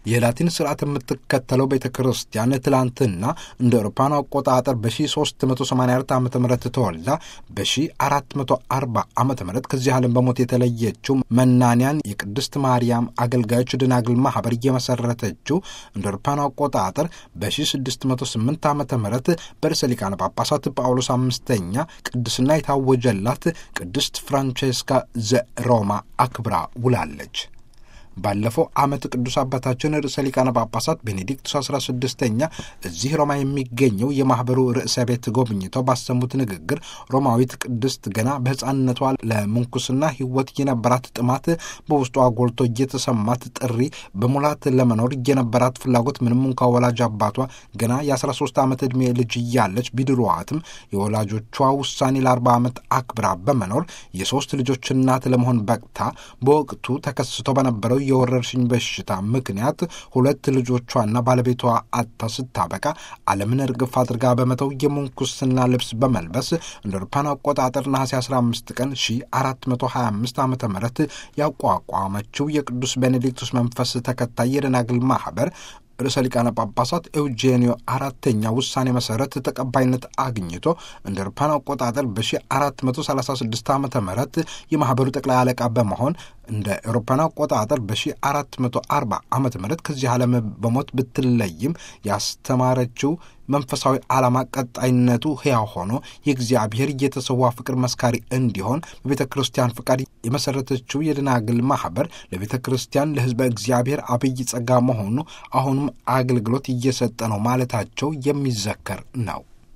የላቲን ስርዓት የምትከተለው ቤተ ክርስቲያን ትላንትና እንደ አውሮፓውያኑ አቆጣጠር በ1384 ዓ ም ተወልዳ በ1440 ዓ ም ከዚህ ዓለም በሞት የተለየችው መናንያን የቅድስት ማርያም አገልጋዮች ደናግል ማኅበር እየመሰረተችው እንደ አውሮፓውያኑ አቆጣጠር በ1608 ዓ ም በርዕሰ ሊቃነ ጳጳሳት ጳውሎስ አምስተኛ ቅድስና የታወጀላት ቅድስት ፍራንቼስካ ዘሮማ አክብራ ውላለች። ባለፈው ዓመት ቅዱስ አባታችን ርዕሰ ሊቃነ ጳጳሳት ቤኔዲክቱስ አስራ ስድስተኛ እዚህ ሮማ የሚገኘው የማኅበሩ ርዕሰ ቤት ጎብኝተው ባሰሙት ንግግር ሮማዊት ቅድስት ገና በሕፃንነቷ ለምንኩስና ሕይወት የነበራት ጥማት በውስጧ ጎልቶ እየተሰማት ጥሪ በሙላት ለመኖር የነበራት ፍላጎት ምንም እንኳ ወላጅ አባቷ ገና የ13 ዓመት ዕድሜ ልጅ እያለች ቢድሯዋትም የወላጆቿ ውሳኔ ለ40 ዓመት አክብራ በመኖር የሦስት ልጆች እናት ለመሆን በቅታ በወቅቱ ተከስቶ በነበረው የወረርሽኝ በሽታ ምክንያት ሁለት ልጆቿና ባለቤቷ አጥታ ስታበቃ ዓለምን እርግፍ አድርጋ በመተው የምንኩስና ልብስ በመልበስ እንደ አውሮፓውያን አቆጣጠር ነሐሴ 15 ቀን 1425 ዓ ም ያቋቋመችው የቅዱስ ቤኔዲክቱስ መንፈስ ተከታይ የደናግል ማኅበር ርዕሰ ሊቃነ ጳጳሳት ኤውጄኒዮ አራተኛ ውሳኔ መሰረት ተቀባይነት አግኝቶ እንደ አውሮፓውያን አቆጣጠር በ1436 ዓ ም የማኅበሩ ጠቅላይ አለቃ በመሆን እንደ አውሮፓውያን አቆጣጠር በ1440 ዓ ም ከዚህ ዓለም በሞት ብትለይም ያስተማረችው መንፈሳዊ ዓላማ ቀጣይነቱ ሕያው ሆኖ የእግዚአብሔር የተሰዋ ፍቅር መስካሪ እንዲሆን በቤተ ክርስቲያን ፍቃድ የመሠረተችው የደናግል ማኅበር ለቤተ ክርስቲያን ለሕዝበ እግዚአብሔር አብይ ጸጋ መሆኑ አሁንም አገልግሎት እየሰጠ ነው ማለታቸው የሚዘከር ነው።